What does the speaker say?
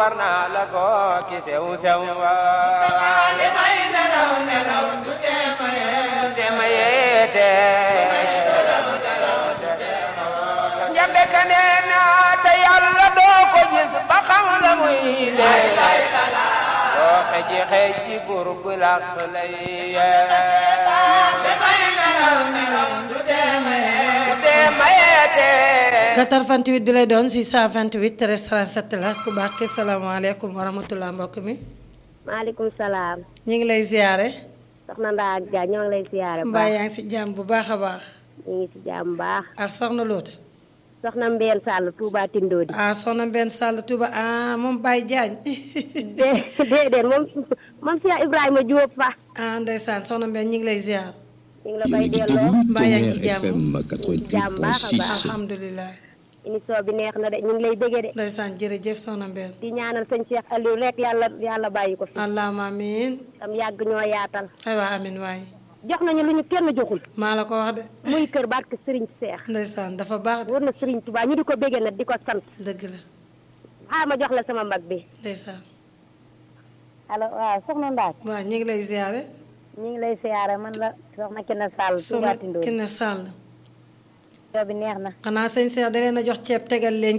war naa la ko ki sew sew wa li may nelaw nelaw du tee ma yee te ma yeete njambe ka nee na te yàlla doo ko gis ba xam la muy dee doo xeji xeji bur bu làq lay yee li may nelaw nelaw du tee ma yee te ma yeete 88 bi lay doon 628 13 37 la ku baax ki salaamaaleykum wa rahmatulah mbokk mi maaleykum salaam ñu ngi lay ziare soxna Ndaa ak Dia ñoo ngi lay siyaare bu mbaa baax yaa ngi si jàmm bu baax a baax ñu ngi si jàmm bu baax ak soxna Loota soxna Mbène Sall Touba Tindodi ah soxna Mbène Sall Touba ah moom Baye Diagne dé déedéet moom moom Cheikh Ibrahima Diop fa ah ndeysaan soxna Mbène ñu ngi lay ziar ñu ngi la koy delloo mbaa yaa ngi ci jàmm jàmm baax a baax alhamdulilah émission bi neex na de ñu ngi lay déggee de ndeysaan jërëjëf soxna Mbène di ñaanal sëñ Cheikh Aliou rek yàlla yàlla bàyyi ko fi allahumma amiin tam yàgg ñoo yaatal aywa amiin waay jox nañu lu ñu kenn joxul maa la ko wax de muy kër barke Serigne Cheikh ndeysaan dafa baax de war na Serigne Touba ñu di ko béggee nag di ko sant dëgg la xaa ma jox la sama mag bi ndeysaan allo waaw soxna Ndaa waaw ñu ngi lay ziare ñu ngi lay siyaare man la soxna Kine Sall Touba soxna Tindodi Kiné Sall émission bi neex na xanaa sëñ Cheikh da leen a jox ceeb tegal leen